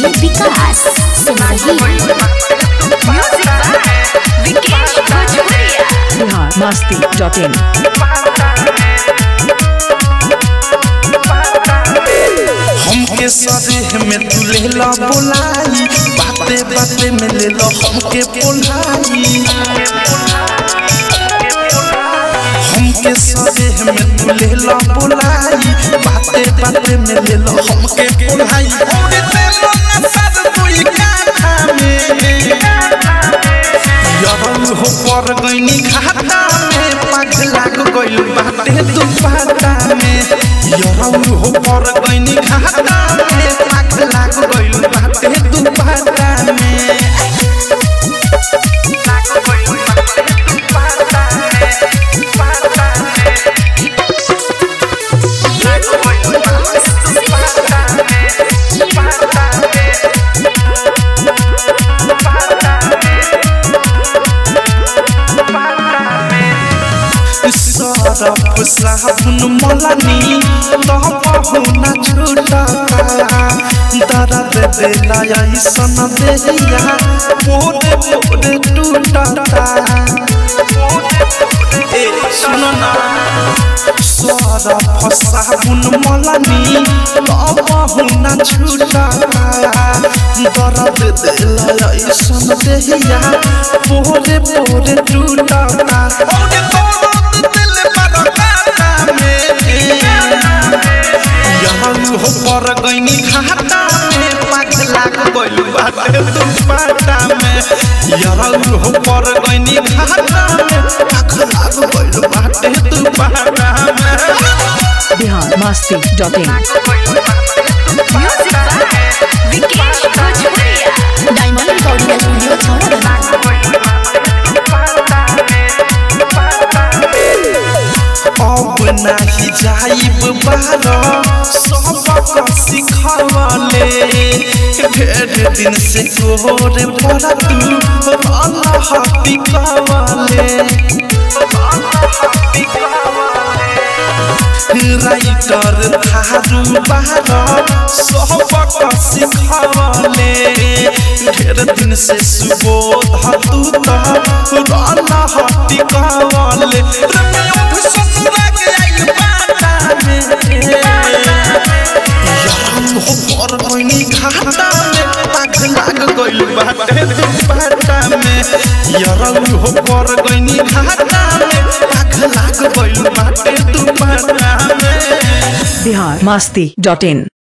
DJ Vikas सिमरही music by Vikesh Bhojpuriya Bihar Masti dot इन हमके सदेह में तू ले ला बोलाई बाते बाते में ले लो हमके बोलाई हमके सदेह में तू ले ला बोलाई बाते बाते में ले लो हमके बोलाई ओरे ते मन सद तुई काठा में यरल हो पर गईनी खाता में पाग लाग गइल बाटे दुपाटा में यरल हो पर गईनी खाता में पाग लाग गइल बाटे दुपाटा में सरफ साबुन मलानी तब ना छूटता दर्द देला ऐसन देहिया मोरे मोरे टूटता ए सुनो ना सरफ साबुन मलानी तब ना छूटता दर्द देला ऐसन देहिया मोरे मोरे टूटता ओरे दर्द दिल बरकाता में यहाँ हो पर गईनी खाता में पाग लाग गइल बाटे दुपाटा में यहाँ हो पर गईनी खाता में पाग लाग गइल बाटे दुपाटा में Bihar Masti dot in music by Vikesh Bhojpuriya diamond recording studio छौड़ा अब नाही जाइब बार सबक सिखवले ढेर दिन से तोरे पर तू अल्लाह पिकवले राइटर थारू बार सबक सिखवले ढेर दिन से सुबोध तू तो अल्लाह पिकवले रमियों भी ससुरा के आई बाटा में यार हो पर कोइनी खाता में पाग लाग गइल बाटे दुपाटा में यार हो पर कोइनी खाता में पाग लाग गइल बाटे दुपाटा में बिहार मस्ती डॉट इन